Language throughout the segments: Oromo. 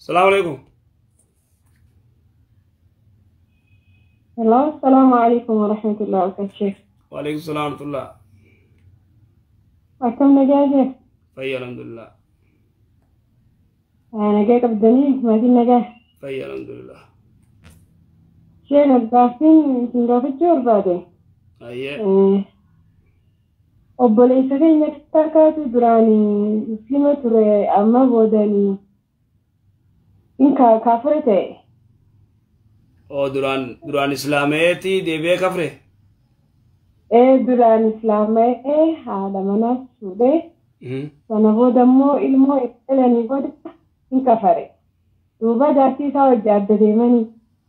salaamu alaikum Hello, assalamu alaikum wa rahmatullahi wa barakatuh. waalaikum salaam warahmatullah Akkam nagaa jee? fayya alhamdulillah Nagaa qabdanii maatiin nagaa. fayya alhamdulillah Shee gargaarsiin isin gaafachuu barbaade. ayyee Obboleessa keenya takkaatu duraan muslima ture amma boodanii in kaafire ta'e. oo duraan duraan islaameeti deebi'ee kafre Ee duraan islaama'ee haadha manaas fuudhee Mhm. sana booda immoo ilmoo dhalanii booda in kafare. Duuba jaartii isaa wajji adda deemanii.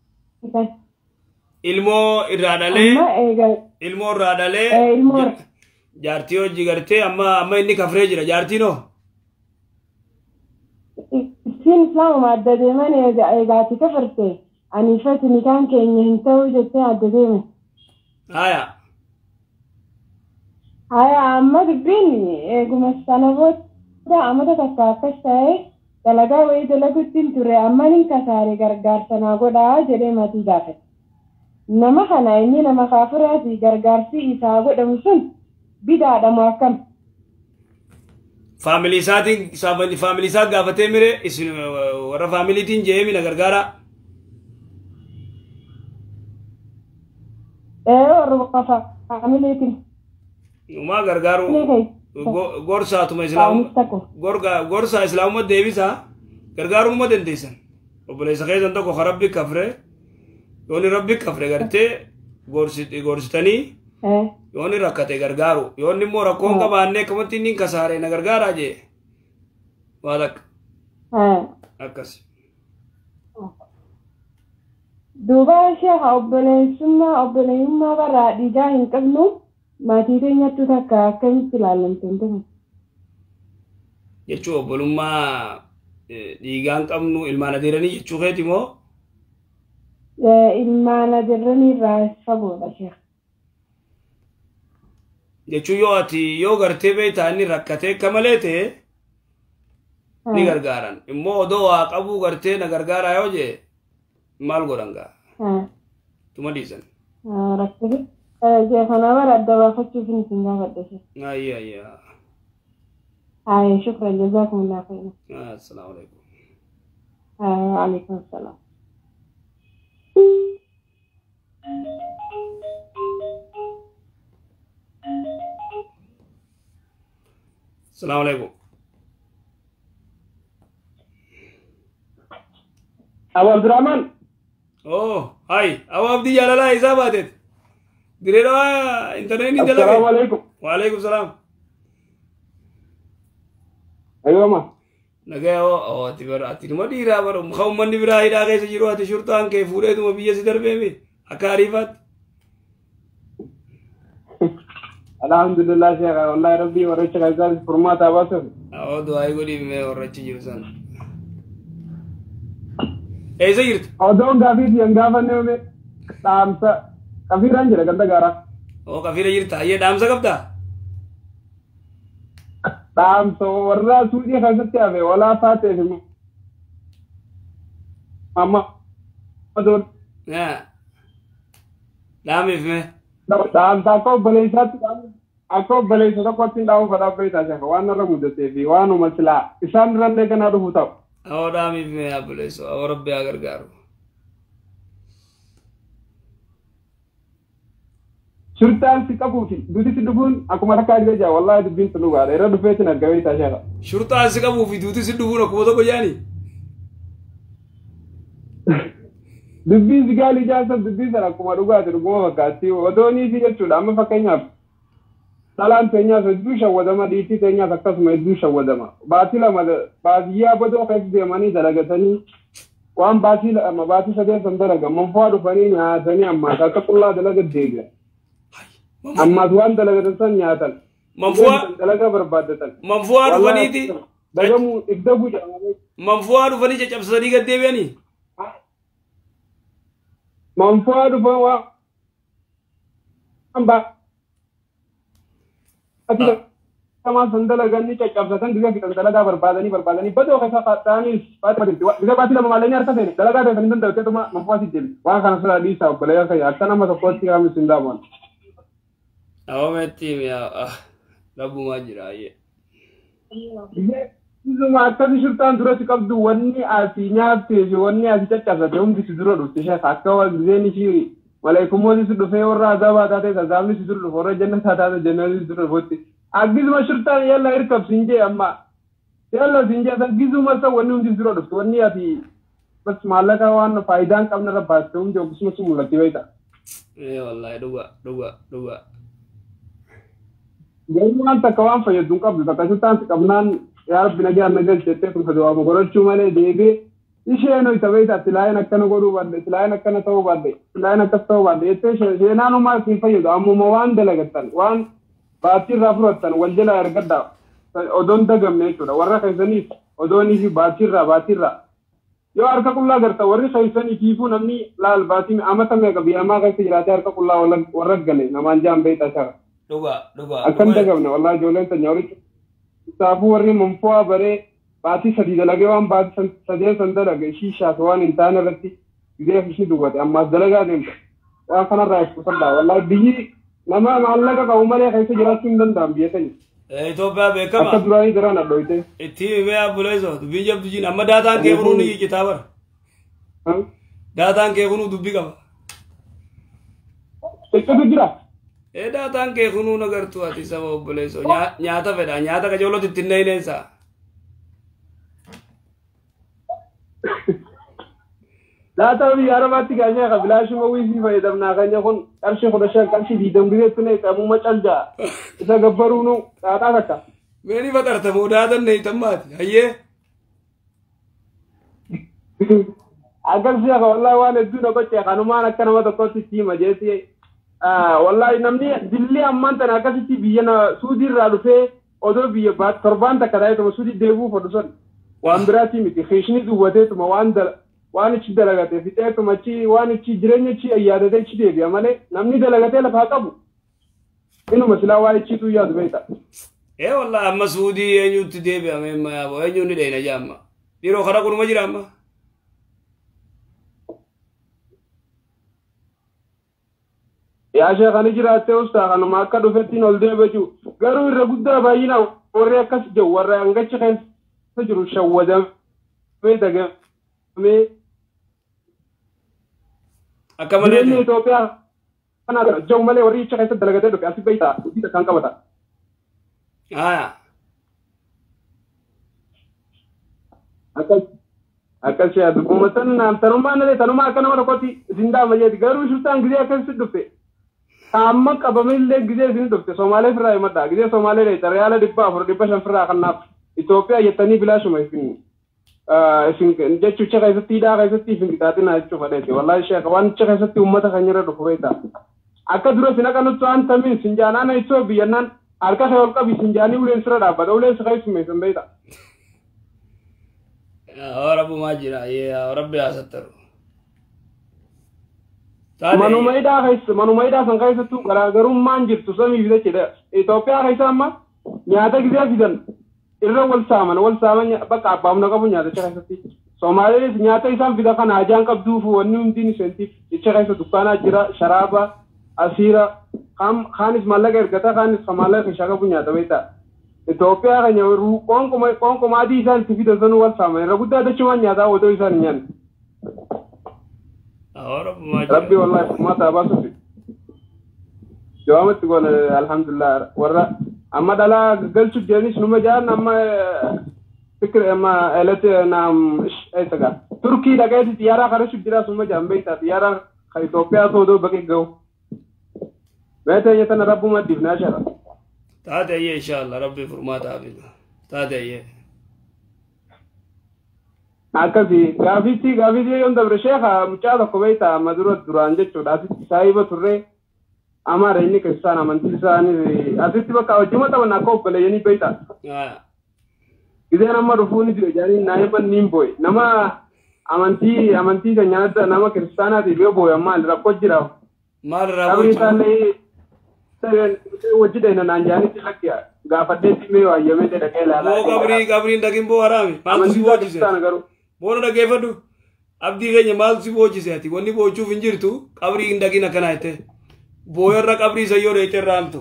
ilmoo irraa dhalee Amma eegaa ilmoo irraa dhalee Eh, ilmoo- ja- jaartii hojii gartee amma amma inni kafree jira jaartiin hoo Isiin islaamuma adda deeman eegaati kafarte ani fati nikaan keenya hin ta'u jettee adda deeme. haya Haya amma dubbiin eeguma sana booda amata takka akkas ta'e dalagaa wayii dalaguutti hin turre amma nin kasaare gargaarsa naa godhaa jedhee maatii gaafate. Nama kana inni nama kaafiraati gargaarsi isaa godhamu sun bidaadhamu akkam. faamilii isaatiin saamili- faamilii isaa gaafatee mire isin eh, warra faamiliitiin je'ee mina gargaara Ee warra faamiliitiin. umaa gargaaru Ni kai. go- gorsaatuma Faamis islaamu takko. gorga gorsaa islaamummaa deebisaa gargaarummaa dandeessan obboleessa keessan tokko ka rabbi kafre yooni rabbi kafre gartee gorsi- gorsitanii Ee. yooni rakkate gargaaru yoonni immoo rakkoon qabaannee akkamatti inni hin kasaare na gargaaraa jee waa takka Ee. akkas Duuba sheekha obboleessummaa obboleessummaa barraa dhiigaa hin qabnu maatii keenyattu takka akkamitti ilaalamte hin ta'u. jechuu obbolummaa eh, dhiigaan qabnu ilmaan adeeranii jechuu keeti moo Ilmaan adeeranii irraa fagoodha sheekha. jechuu yoo ati yoo gartee beektaa inni rakkatee akka malee ta'e ni gargaaran immoo odoo waa qabuu gartee na gargaaraa yoo jee maal godhan gaa tuma dhiisan Rakkate. Jeefana bara adda baafachuuf hin isin gaafadhe sheekha. ayya ayya Haa shukran jazaakumullah khairan. assalaamu alaikum Haa alaikum salaam. assalaamu alaikum Abu Abdurrahman, oh hai awo abdii jaalalaa isaa baateet direedhaa intarneetii Assalamu dalage alaikum. waalaikum salaam Ayyoma. nagaya oo ati bara ati numa dhiiraa bara muka ummanni biraa hidhaa keessa jiru ati shurtaan kee fuudheetuma biyya si darbeemi akka ariifaatti Alhamdulillah Sheikh, wallahi Rabbi warracha kaisar furmaata baasuuf. oo du'aayi godhiif mee warrachi jiru sana eessa jirta Odoon gaafii siyan gaafanne ume dhaamsa kafiiraan jira ganda gaaraa. oo qafiira jirta hayyee dhaamsa qabdaa Dhaamsa warra suudhii keessatti hafe walaa taateef immoo. Amma. Odoon. Yaa. dhaamiif mee Dhaamsa akka obboleessaatti akka obboleessa tokkotti hin dhaamu fadhaa beektaa Sheikh waan irra mudatee fi waanuma silaa isaan irrallee kanaa dhufu ta'u. oo dhaamiif mee abboleessu oo rabbi haa gargaaru Shurtaan si qabuu fi duuti si dhufuun akkuma takkaa dhibe jaa wallahi dubbiin sun dhugaadha irra dhufeetiin argamee taa sheekha. shurtaan si qabuu fi duuti si dhufuun akkuma tokko jaani Dubbii si gaalii jaarsan dubbii sana akkuma dhugaati dhuguma fakkaatti odoonii fi jechuudha amma fakkeenyaaf dhalaan teenyaaf hedduu shawwadama dhiitii teenyaaf akkasuma hedduu shawwadama baatii lama baadiyyaa bodoo keessa deemanii dalagatanii waan baatii lama baatii sadeen san dalagan manfaa dhufanii nyaatanii ammaas akka qullaa dalaga deebi'an ammaas waan dalagatan san nyaatan manfuwaa dalaga barbaaddatan manfuwaa dhufaniiti dagamuu ibda guutamanii manfuwaa dhufanii caccabsanii gad deebi'anii manfaa dhufan waan baatii Kamaan san dalaganii caccabsatan gizee fixan dalagaa barbaadanii barbaadanii badoo keessa ta'anii faatima jirti. Gizee baatii lama maalanii harka seene dalagaa ta'e kan danda'u mafaasi deemi. Waan kana sirraa dhiisaa obboleeyyaa kayya akka nama tokkotti kaamis hin daaban. Awometti mi'a rabbumaa jira ayyee. Isuma akkasi shirtaan duratti qabdu wanni asii nyaattee fi wanni asii caccabsate hundi si dura dhufte ishee akka gizeen ishii maleekummooti si dhufee warra azaabaa taate azaabni si dura dhufe warra jannataa taate jannati si dura dhufutti. Akkisuma shirtaan yalla hirkab siin jee amma yalla siin jee akkisuma sa wanni hundi si dura dhufte wanni ati bas maallaqa waan faayidaan qabna irra baaste hundi akkisuma si mul'atti beekta. Ee wallaahi dhuga dhuga dhuga. Garuu waan takka waan fayyadu hin qabdu takka shirtaan si qabnaan yaa rabbi nagaan na galchettee kun fedewaamu godhachuu malee deebee isheen hoy ta'ee taatti laayeen akkana godhuu baadde laayeen akkana ta'uu baadde laayeen akkas ta'uu baadde jettee seenaanumaa siin fayyadu ammuma waan dalagattan waan baattii irraa fudhattan wal jala ergadda odoon dagamne jechuudha warra keessaniif odoonii fi baattii irraa baattii irraa yoo harka qullaa garta warri keessanii tiifuu namni laal baatii amata meeqa biyyamaa keessa jiraatee harka qullaa warra gane namaan jaan beektaa shara. Dhuga dhuga. Akkan dagamne wallaa ijoolleen sanya horicha. Isaafuu warri manfoo'aa baree baatii sadii dalagee waan baatii sadeen san dalage shiishaas waan hin taane irratti gizee ishii duwwate ammaas dalagaa deemte waan kanarraa ibsuusadha wallaahi biyyi nama maallaqa qabu malee keessa jiraachuu hin danda'an biyya keenya. Itoophiyaa beekama. Akka duraanii jiraan addoite. Itti himee abbuleessoo dubbiin jabdu jiin amma daataan kee kunuu ni kitaabara. Daataan kee kunuu dubbii qaba. Eccatu jira. Ee daataan kee kunuu nagartuu ati saba obboleessoo nyaata fedha nyaata qajooloti ittiin dheeyineensa. Daataa biyya arabaatti gaashee ka bilaashuma wiifii fayyadamnaa kanya kun qarshii kudha shan qarshii diidam gideetti ne qabuma caljaa isa gabbaruunu xaaxaa takka. Meeni faxartamoo daatan neeytammaati hayyee. Akkasii akka wallaahi waan hedduu na gochee kanumaan akka nama tokkotti itti hima jeesi. Wallaahi namni dilli ammaan tana akkasitti biyya suudii irraa dhufee odoo biyya torbaan takka taa'eetuma suudii deebi'uuf hodhu sun waan biraatii miti keeshni duwwateetuma waan waan ichi dalagate fixeetuma achi waan ichi jireenya ichi yaadate ichi deebi'a malee namni dalagatee lafaa qabu inuma silaa waa ichiitu yaadu beekta. Ee wallaahi amma suudii eenyutti deebi'ame amma yaaboo eenyuun ni dheena jaamma. Yeroo kana kunuma jira amma. yaa sheekani jiraattee ustaa kanuma akka dhufettiin ol deebi'u garuu irra guddaa baay'ina warri akkas jiru warra hangachi keessa jiru shawwadamee dagamee Akka malee jireenya Itoophiyaa kana jiru malee warri icha keessa dalagatee dhufe asii beektaa hojii kan qabata. Haa. Akkas akkas yaadu uummatni naan tanumaa nalee tanumaa akka nama tokkotti isin daama jeeti garuu shuftaan gizee akkasitti dhufte amma qabamillee gizee isin dhufte Somaalee firraa himadha gizee Somaalee dheeta reyaala dhibba afur dhibba shan firraa kannaaf Itoophiyaa jettanii bilaashuma isin isin jechuucha keessatti hidhaa keessatti isin qixaaxina jechuu fadheeti wallaahi ishee waan icha keessatti uummata kan irra dhufu beekta akka dura isin akka nutti waan tamiin isin jaanaan itoo biyyannaan harka kee ol qabi isin jaanii uleen sira dhaabbata uleen sira keessume isin beekta. Rabbumaa jira rabbi haa sattaru. Manuma hidhaa keessa manuma hidhaa san keessattuu garaagarummaan jirtu samiif jechuudha. Itoophiyaa keessa amma nyaata gizee fidan irra wal saaman wal saaman bakka abbaamna qabu nyaaticha keessatti. Somaaliinis nyaata isaan fida kana ajaan qabduuf wanni hundiin isheentiif jecha keessa dukkaanaa jira sharaaba asiira kaanis maallaqa ergata kaanis maallaqa ishaa qabu nyaata beektaa. Itoophiyaa keenya qoonquma qoonquma adii isaan itti fidan sanuu wal saaman irra guddaa dachumaan nyaataa otoo isaan hin nyaanne. Rabbi wallahi furmaata baasuufi. Jawaamatti goone alhamdulillah warra amma dhalaa galchu jiranis numa jaan amma fikir amma elete naam eessaga turkii dhaqeeti xiyyaara karashu jira suma jaan beektaa xiyyaara ka Itoophiyaa soodoo baqee gahu. Beetee tana rabbuma dibnaa shara. Taate ayyee inshallah rabbi furmaata hafizu. Taate ayyee. akkasi gaafitti gaafitti yoon dabre sheeka mucaa tokko beekta amma dura duraan jechuudha asitti saahiba turree amaara inni keessaan amantii isaanii asitti bakka wajjuma taphatan akka obboleeyyanii beekta. Gizeen amma dhufuu ni jira jaanii naayiban niin booye nama amantii amantii kan nyaata nama kiristaanaatiif yoo booye maal rakkoo jira. Maal irraa Sabri isaallee wajji dheena naan jaanitti lakki gaafadheetti mee waayyamee dhaqee ilaalaa. Boo qabrii qabriin dhaqin boo haraami. Maaltu si Amantii boojise? taana garuu. Boona dhageeffadhu. Abdii keenya maaltu si boojise ati? Wanni boochuuf hin jirtu qabrii hin dhaqin akkana jette. Booyarra qabrii sayyoo dheettee raamtu.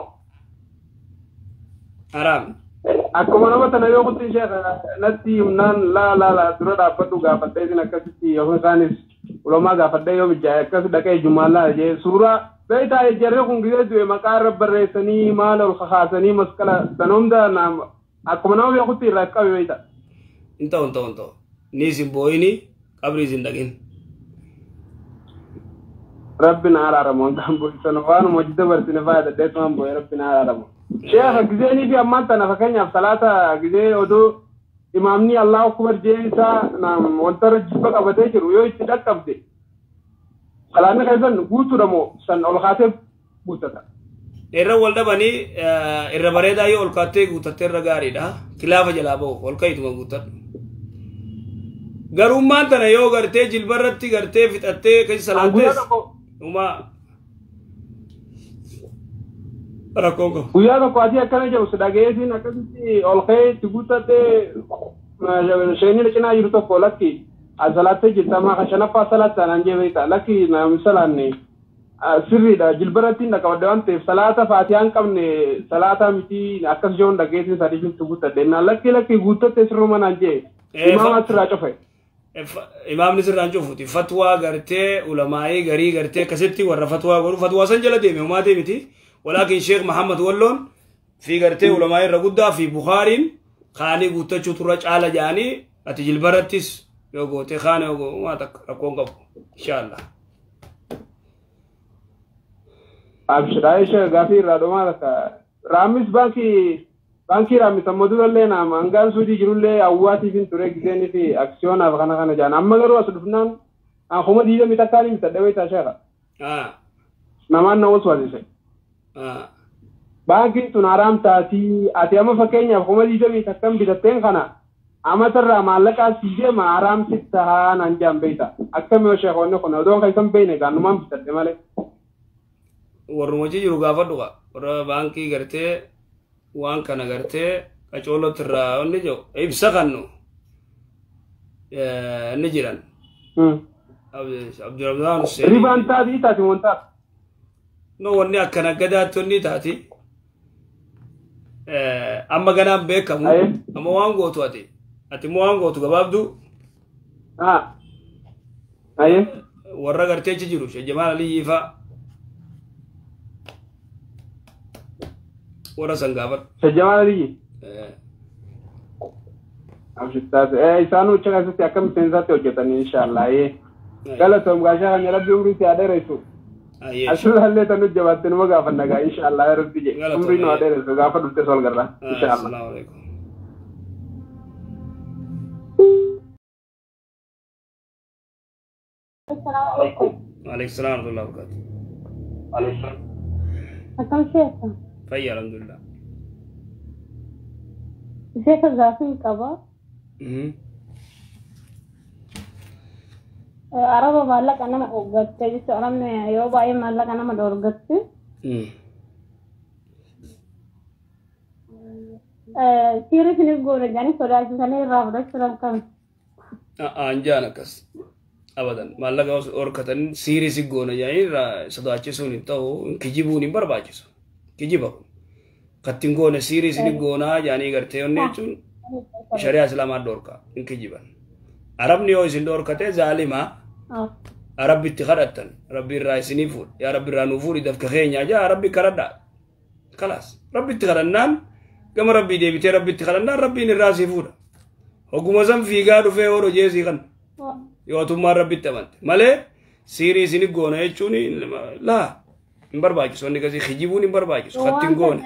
Haraami. Akkuma nama tana yoo kutti ishee natti himnaan laa laa laa dura dhaabbadhu gaafadhee isin akkasitti yoo isaanis ulamaa gaafadhee yoo mijaa'e akkas dhaqee jumaallaa jee suuraa beektaa jarri kun gisee du'e maqaa irra barreessanii maal ol kakaasanii maskala sana hunda naam akkuma nama beekutti irraa qabe beekta. Hin ta'u hin ta'u hin ta'u. Ni isin booyini qabrii isin dhaqin. Rabbi na araaramu wantaan boisan waanuma hojii dabarsine faaya daddeessumaan boo'e rabbi na araaramu. Sheekha giseenii fi ammaan tana fakkeenyaaf salaata gisee oduu imaamni Allah akbar jee isaa naam wanta irra jibba qabatee jiru yoo itti dhaqqabde salaanni keessan guutuudha moo san ol kaatee guuttata. Irra wal dhabanii irra bareedaa yoo ol kaattee guutattee irra gaariidha. Kilaafa jalaa bahu ol ka'ituma guuttadhu. Garummaan tana yoo gartee jilbarratti gartee fixattee keessa Guyyaa salaattees tokko uumaa rakkoon qabu. guyyaa tokko asii akkana jedhu si dhageessin akkasitti ol ka'ee itti guuttattee sheenii cinaa jiru tokko lakki as salaattee jirta amma kan shanaffaa salaattaa naan jee beekta lakki naam salaanne sirriidha jilbaratti hin dhaqabadde waan ta'eef salaata faatiyaa hin qabne salaata miti akkas jechuun dhageessin sadii jirtu guuttadde naan lakki lakki guuttattee sirruma naan jee Eh, imaama fa- asirraa cufe. Imaamni sirraan cufuuti. Fatwaa gartee ulamaa'ii garii gartee akkasitti warra fatwaa godhu fatwaa san jala deeme homaa deemiti. Walaakin Sheek Muhammad Walloon fi gartee ulamaa'ii irra guddaa fi Bukaariin kaanii guuttachuu turra caala jedhanii ati jilbarattis yoo goote kaana yoo goote waa takka rakkoon qabu. Inshaallah. Abshiraa ishee gaafii irraa dhumaa takka. Raammis baankii baankii raammis ammoo durallee naama hangaan suudii jirullee awwaatiifin ture giseenii fi aksiyoonaaf kana kana jaan amma garuu as dhufnaan kuma diidamii takkaan himta dhawee taasheera. Ah, Namaan na wasu wasise. ah. Baankiin tun haraam taatii ati amma fakkeenyaaf kuma diidamii takkan bitatteen kana amatarraa maallaqaa sii deema haraam sitta haa naan jaan beeyta. Akkami yoo sheekonni kun odoo kan isan beeyne gaannumaan bitadhe malee. warruma achi jiru gaafadhu qa warra baankii gartee waan kana gartee qacooloti irraa wanni jiru ibsa kannu eh, inni jedhan abdurrahmaan hussein Ribaan taatii taati wantaati. no wanni akkana gadaatti wanni taati Eh, amma ganaan beekamu Aye. amma waan gootu ati ati immoo waan gootu gabaabdu Ah. Aye. warra gartee achi jiru shejjamaan aliyyii fa'a warra san gaafadhu Shajjamaan aliyyi. Eh, Abshittaas. Eh isaan ucha keessatti akka miseensaatti hojjetanii inshaallah. Eh. Galatoom gaashaa kan rabbi umrii si adeeressu. ayyee Asirraallee tan hojjabaatte numa gaafanna gaa inshaallah ya rabbi je. Galatoom, Umrii nu eh. adeeressu gaafa dhufte sol garra. Inshaallah. Assalamu alaikum. Waalaikum salam warahmatullahi wabarakatuh. Akkam sheeka? Fayya alhamdulillah. Sheeka gaafii qaba. Mhm. Araba maallaqa nama dhorgatte jechuudha. Namni yoo baay'ee maallaqa nama dhorgatte. Mhm. Siirri isin goone jedhanii sodaachisanii irraa fudhachuudhaan kan. Anjaan akkas. Abadan. Maallaqa os horkatan siirii si goona jedhanii irraa sodaachisuun hin ta'u kijibuun hin barbaachisu. Kijiba kun. Kattiin goone siirii si goonaa jedhanii gartee onni jechuun shari'aa islaamaa dhorka hin kijiban. Arabni yoo isin dhorkate zaalimaa rabbi itti kadhattan rabbi irraa isinii fuudha yaa rabbi irraa nuu fuudhi dafka keenya jaa rabbi kadhadhaa kalaas rabbi itti kadhannaan gama rabbii deebitee rabbi itti kadhannaan rabbiin irraa sii fuudha hogguma san fiigaa dhufee yoo jeesii kan yoo atummaan rabbi itti amante malee siirii isini goona jechuun laa hin barbaachisu wanni kasii kijibuun hin barbaachisu kattiin goone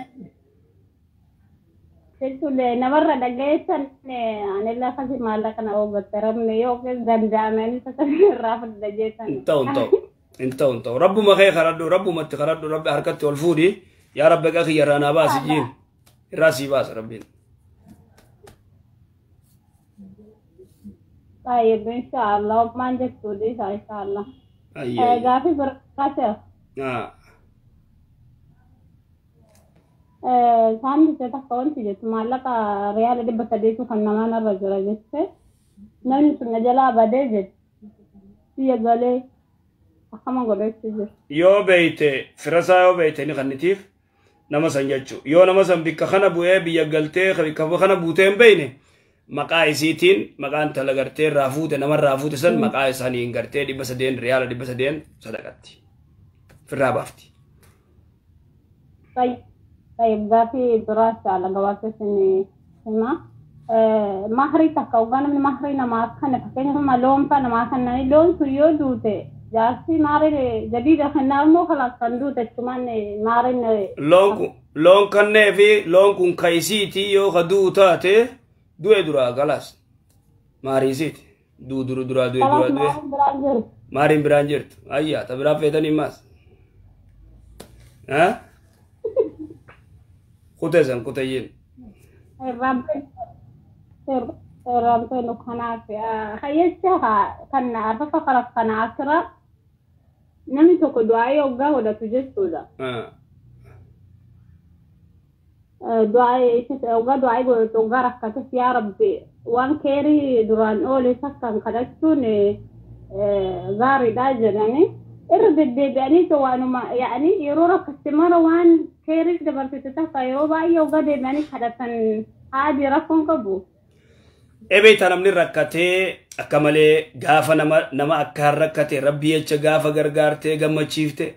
Jechuun namarra dhagayeessan anillee akkasii maallaqa na dhorgatte rabni yoo danda'ameen akkasii irraa fudhata jeetan. hin ta'u hin ta'u hin ta'u hin ta'u rabbuma kee kadhadhu rabbumatti kadhadhu rabbi harkatti ol fuudhi yaa rabbi qaa kiyya irraa naa baasi jiin irraa sii baasa rabbiin Baay'ee inshaallah maal jechuudha isaa inshaallah. ayyee Gaafii biraate Ah. saamni takka wanti jettu maallaqa riyaala dhibba sadeetu kan namaan irra jira jette namni sun na jalaa badee jette biyya galee akkama godhachuu jiru. yoo beeyte firasaa yoo beeyte ni kannitiif nama san jechuu yoo nama san bikka kana bu'ee biyya galtee bikka kana buutee hin beeyne maqaa isiitiin maqaan tala gartee irraa fuute nama irraa fuute san maqaa isaanii hin gartee dhibba sadeen riyaala dhibba sadeen sadaqatti firraa baafti. طيب قافي دراسة على قواسس إني هما mahrii takka ugaa namni mahrii namaa kana fakkeenyaaf loon fa namaa kannani loon sun yoo duute jaarsi maarii jadiida kennaa immoo kalaas kan duute jechumaan maariin loon kun loon kannee fi loon kun kayisiiti yoo ka du'u taate du'e duraa galas maariisiiti duu duru duraa du'e duraa du'e biraan jiru. maariin biraan jirtu ayyaa ta biraa feetanii maas ha kutee san kutayyin Ramtoon kanaaf hayyacha kan arfafa karaaf kana akira namni tokko du'aa yoggaa godhatu jechuudha. Waggaa du'aa godhatu waggaa rakkatus yaa rabbi waan keerii duraan oole takkaan kadhachuun gaariidha jedhanii irra deddeebi'anii waanuma yaa'anii yeroo rakkatti mara waan keerii dabarsite takka yeroo baay'ee waggaa deebi'anii kadhatan haadhi rakkoon qabu. Ebeeta namni rakkatee akka malee gaafa nama nama akkaan rakkate rabbi jecha gaafa gargaartee gammachiifte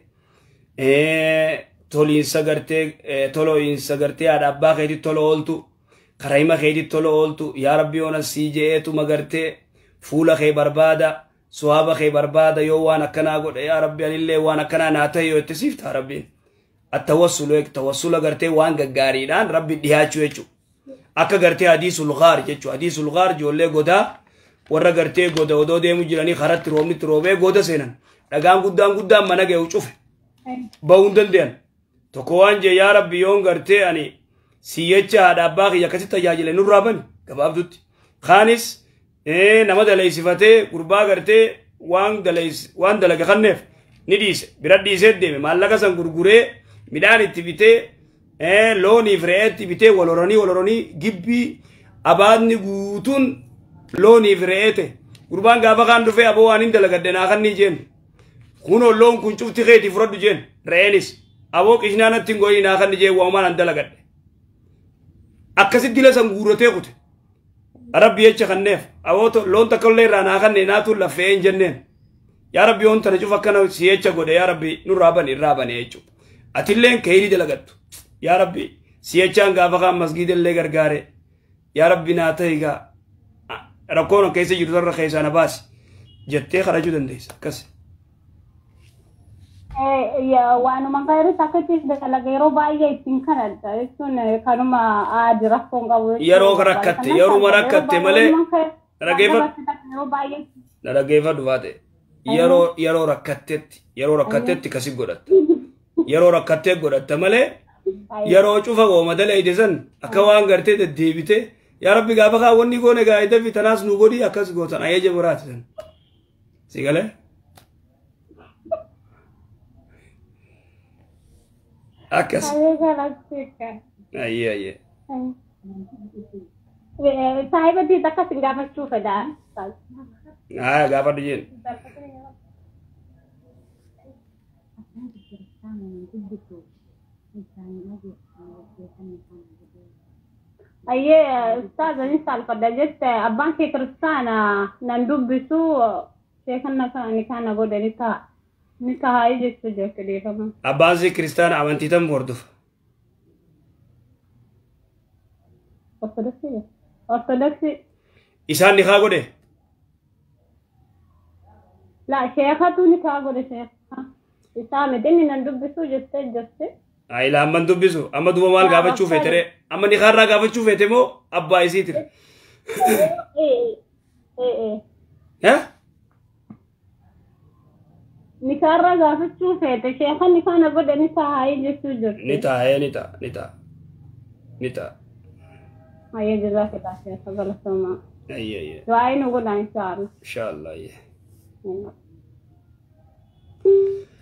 toliinsa gartee tolo'iinsa gartee haadha abbaa keetii tola ooltu karaa hima keetii tola ooltu yaa rabbi oona sii je'eetuma gartee fuula kee barbaada suwaaba kee barbaada yoo waan akkanaa godhe yaa rabbi anillee waan akkanaa naa ta'e yoo itti siifta rabbiin attawassulu tawassula gartee waan gaggaariidhaan rabbi dhiyaachuu jechuudha. akka gartee hadiisul gaar jechuudha hadiisul gaar ijoollee godaa warra gartee goda odoo deemu jiranii karatti roobnitti roobee goda seenan dhagaan guddaan guddaan mana ga'u cufe bahuu hin danda'an tokko waan jee yaa rabbi yoon gartee ani siyyecha haadha abbaa kiyya akkasitti tajaajile nurraa bani gabaabdutti kaanis nama daleeysifatee gurbaa gartee waan waan dalaga kanneef ni dhiise bira dhiisee deeme maallaqa san gurguree midhaan itti bitee looniif re'eetti bitee wal horanii wal horanii gibbii abaadni guutuun looniif re'eete gurbaan gaafa kaan dhufee aboo waan hin dalagadde naa kan ni jeen kunoo loon kun cufti keetii fudhadhu jeen re'eenis aboo qishnaanatti hin goyii naa kan ni jeen waamaan an dalagadde akkasitti dila san guurratee kute rabbi jecha kanneef aboo loon takka illee irraa naa kanne naatuun laffee hin jenneen yaa rabbi yoon tana cuf akkana si jecha godhe yaa rabbi nurraa bane irraa bane jechuudha atilleen keeyrii dalagattu yaa rabbi siyachaan gaafa kaan masgiida illee gargaare yaa rabbi naa ta'e gaa rakkoon keessa jiru sarara keessaa na baasi jettee kadhachuu dandeessa akkas. Waanuma gaarii takkatti dalaga yeroo baay'ee ittiin kadhadha jechuun kanuma aadi rakkoon qabu. Yeroo rakkatte yeroo rakkatte malee na dhageeffadhu baate yeroo yeroo rakkattetti yeroo rakkattetti kasi godhatte yeroo rakkattee godhatte malee yeroo cufa gooma dalayde san akka waan gartee deddeebite yaa rabbi gaafa kaa wanni goone gaa'ida fi tanaas nu godhi akkas gootan ayyaja biraati san si galee. akkas ayyee ayyee. Saayibatti akkas hin gaafachuu fedhaa. Haa gaafadhu jeen. Ayyee ustaazani saalfadha jette abbaan kee kiristaana nan dubbisu sheekanna ni kana godhe ni ta'a. Ni ta'a jechuu jechuudha deefama. Abbaan si kiristaana amantii tam hordofa. Ortodoksii Ortodoksii. Isaan ni kaa godhe. La sheekatu ni kaa godhe sheeka. Isaa miti inni nan dubbisu jettee jirti. Ayila amman dubbisu amma duba maal gaafachuu feete ree amma ni kaarraa gaafachuu feete moo abbaa isiitire. Ni kaarraa gaafachuu feete sheekan ni kana godhe ni taa'ee jechuu jirti. Ni taa'ee ni ta'a ni ta'a ni ta'a. Ayyee jazaakillah sheeka galatoomaa. Ayyee ayyee. Du'aa nu godhan inshaalla. Inshaallah ayyee.